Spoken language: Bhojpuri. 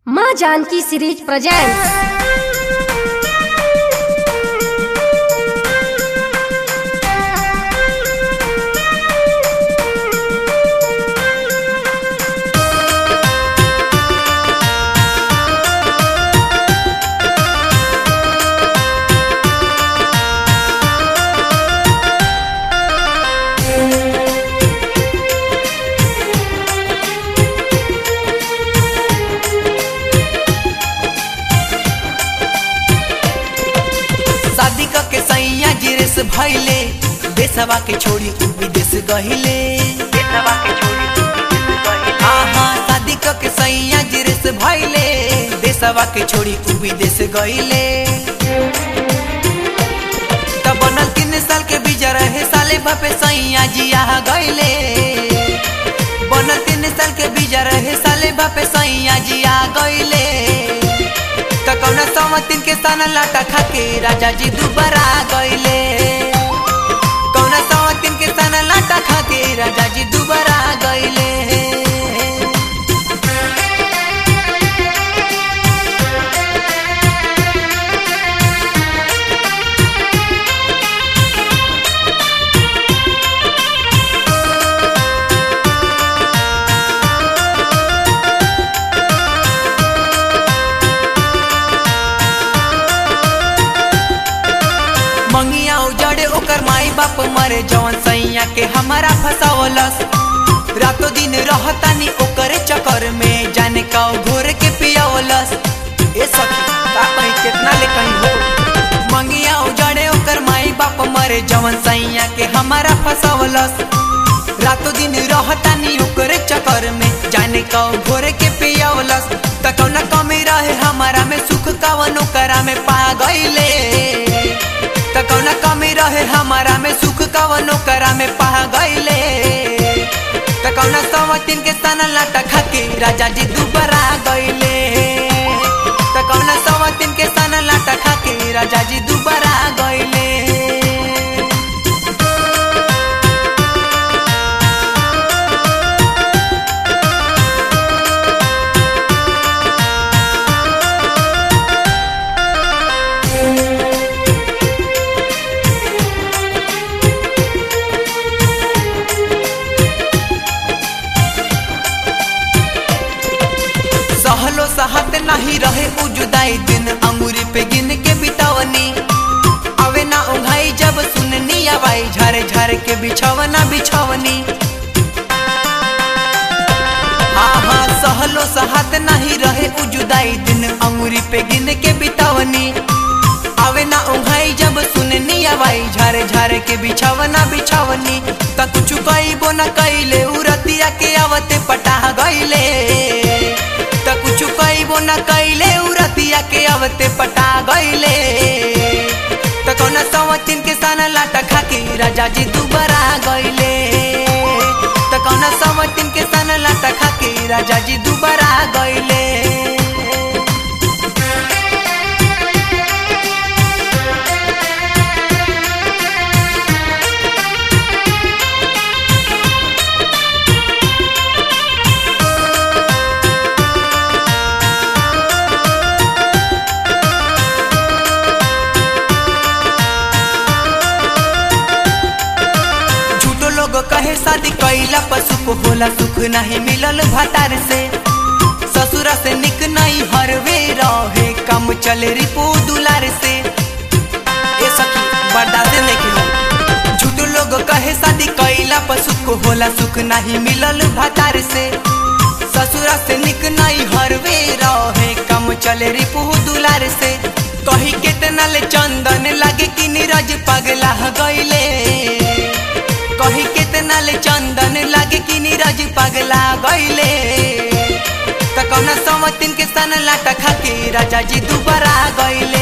माँ जानकी सीरीज प्रेजेंट्स शादी क के सैया जिरेस भइले देशवा के छोड़ी उ विदेश गहिले देशवा के छोड़ी उ विदेश गहिले आहा शादी क के सैया जिरेस भइले देशवा के छोड़ी उ विदेश गहिले तब बनल तीन साल के बीजा रहे साले बापे सैया जिया गइले बनल तीन साल के बीजा रहे साले बापे सैया जिया गइले त कौना समतिन के सन लाटा खाके राजा जी दुबारा गइले कौना समतिन के सन लाटा खाके राजा जी दुबारा गइले मंगिया उजड़े ओकर माई बाप मरे जवन सैया के हमारा फसावलस रातों दिन रहतानी ओकरे चक्कर में जाने का घोर के पियावलस ए सखी का कहीं कितना ले कहीं हो मंगिया उजड़े ओकर माई बाप मरे जवन सैया के हमारा फसावलस रातों दिन रहतानी ओकरे चक्कर में जाने का घोर के पियावलस त कौना कमी रहे हमारा में सुख कवनो करा में पा गइले त कौना कमी रहे हमारा में सुख कवनो करा में पा गइले त कौना समतिन के सन लाटा खाके राजा जी दुबारा गइले त कौना समतिन के सन लाटा खाके राजा जी दुबारा गइले सहलो सहत नहीं रहे उ जुदाई दिन अंगूरी पे गिन के बितावनी अवे ना उंघाई जब सुननी आवाई झारे झारे के बिछावना बिछावनी हाँ हाँ सहलो सहत नहीं रहे उ जुदाई दिन अंगूरी पे गिन के बितावनी आवे ना उंघाई जब सुननी आवाई झारे झारे के बिछावना बिछावनी त कुछ कईबो न कइले उ रतिया के आवते पटा गइले त कुछ कईबो न कइले उ रतिया के आवते पटा गइले त कौना सवतिन के सन लाटा खाके राजा जी दुबारा गइले त कौना सवतिन के सन लाटा खाके राजा जी दुबारा गइले झूठो लोग कहे शादी कैला पर सुख होला सुख नहीं मिलल भतार से ससुरा से निक नहीं हरवे रहे कम चले रिपो दुलार से ए सखी बर्दाश्त नहीं किलो झूठो लोग कहे शादी कैला पर सुख होला सुख नहीं मिलल भतार से ससुरा से निक नहीं हरवे रहे कम चले रिपो दुलार से कही केतना ले चंदन लागे कि नीरज पगला गइले कही केतना ले चंदन लागे कि नीरज पगला गइले त कौना समतिन के सन लाटा खाके राजा जी दुबारा गइले